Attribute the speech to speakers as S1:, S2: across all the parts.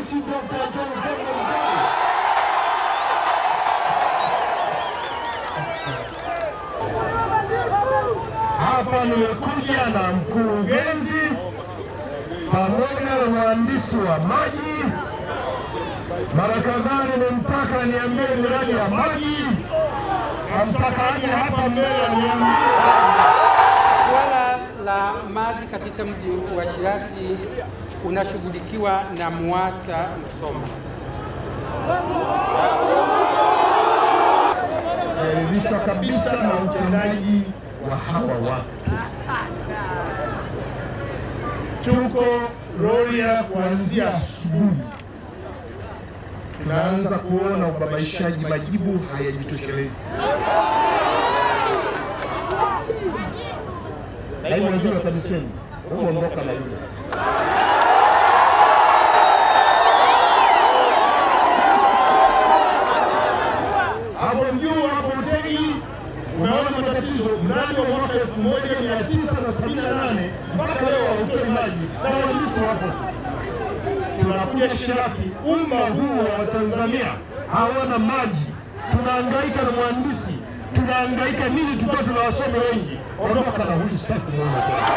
S1: Rais Dr. John Pombe Magufuli. Hapa nimekuja na mkurugenzi pamoja na mhandisi wa maji. Mara kadhaa nimemtaka niambie miradi ya maji, namtaka aje hapa mbele aniambie
S2: Suala la maji katika mji wa Shirati unashughulikiwa na MUWASA Msoma.
S1: naridhishwa kabisa na utendaji wa hawa watu. Tuko Rorya kuanzia asubuhi, tunaanza kuona ubabaishaji, majibu hayajitoshelezi. Naibu waziri wa TAMISEMI, huondoka na yule hapo juu hapo hoteli unaona matatizo. Mradi wa mwaka 1978 mpaka leo hautoi maji na wahandisi wapo. Tunakuja Shirati, umma huu wa Watanzania hawana maji, tunahangaika na mhandisi, tunahangaika nini? Tukiwa tuna wasomi wengi. Ondoka na huyu, sitaki kumwona tena.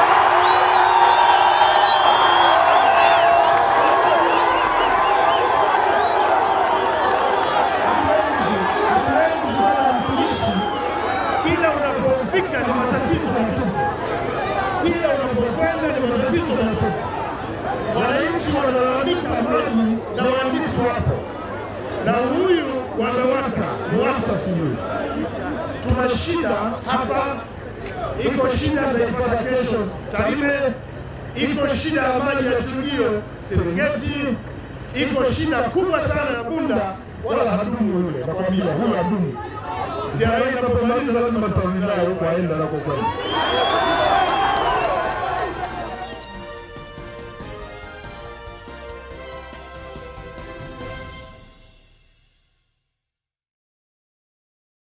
S1: Hatuwezi kuwa na mtumishi kila unapofika ni matatizo yanatupa, kila unapokwenda ni matatizo yanatupa. Wananchi wanalalamika maji na wahandisi wapo, na huyu wanawaka MUWASA sijui, tuna shida hapa, iko shida taipata kesho Tarime, iko shida ya maji ya chujio Serengeti, iko shida kubwa sana ya Bunda, wala hadumu yule, nakwambia huyu hadumu ziara hii inapomaliza lazima tutarudi naye huko aenda anakokwenda.